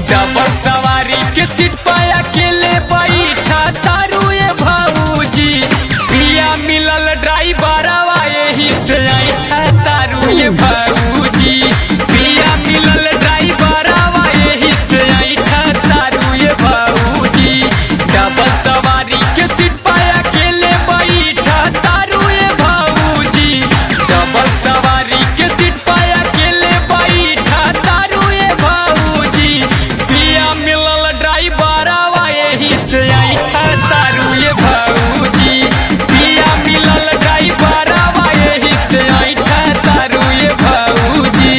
double सवारी के seat पर अकेले बैठा तारू ये भाऊजी पिया मिलल ड्राइवर यही से ऐठा तारू ये भाऊजी पिया मिलल ड्राइवर यही से ऐठा तारू ये भाऊजी डबल सवारी के सीट पर अकेले बैठा तारू ये भाऊजी डबल सवारी के सीट पर अकेले बैठा तारू ये भाऊजी पिया मिलल ड्राइवर यही से ऐठा तारू ये भाऊजी पिया मिलल ड्राइवर यही से ऐठा तारू ये भाऊजी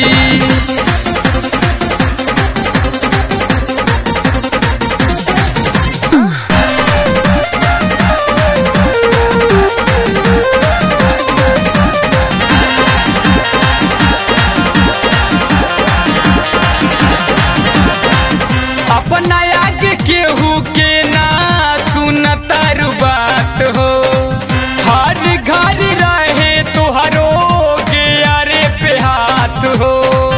अपना आगे केहू के ना सुनतर बात हो हर घर रहे तुहरो के अरे पे हाथ हो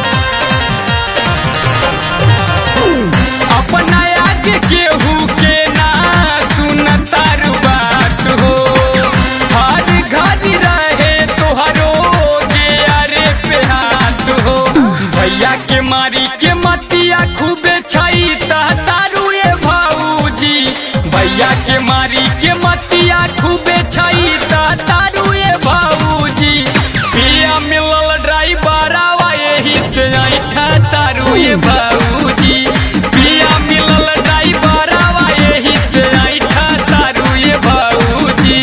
अपना आगे केहू के ना सुनतर बात हो हर घर रहे तुहरो के अरे पे हाथ हो भैया के मारी के मतिया खूबे छई तारू ये भाऊजी भैया के मारी के मतिया खूबे छई तारू ये भाऊजी पिया मिलल ड्राइवर यही से ऐठा तारू ये भाऊजी पिया मिलल ड्राइवर यही से ऐठा तारू ये भाऊजी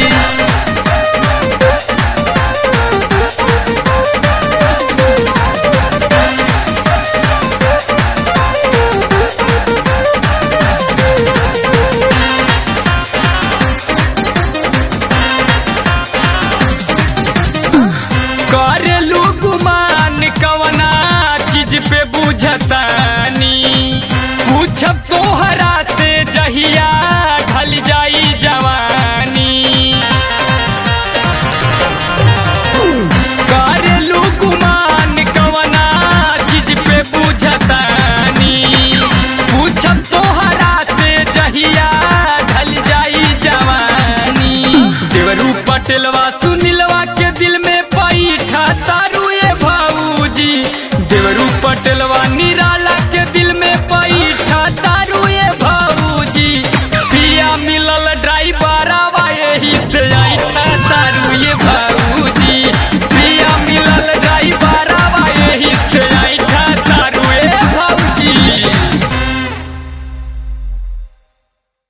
करेलू गुमान कवना चीज पे बुझतानी पूछब तोहरा से जहिया ढल जाई जवानी करेलू गुमान कवना चीज पे बुझतानी पूछब तोहरा से जहिया ढल जाई जवानी देवरू पटेलवा सुनीलवा के दिल में पैठा तार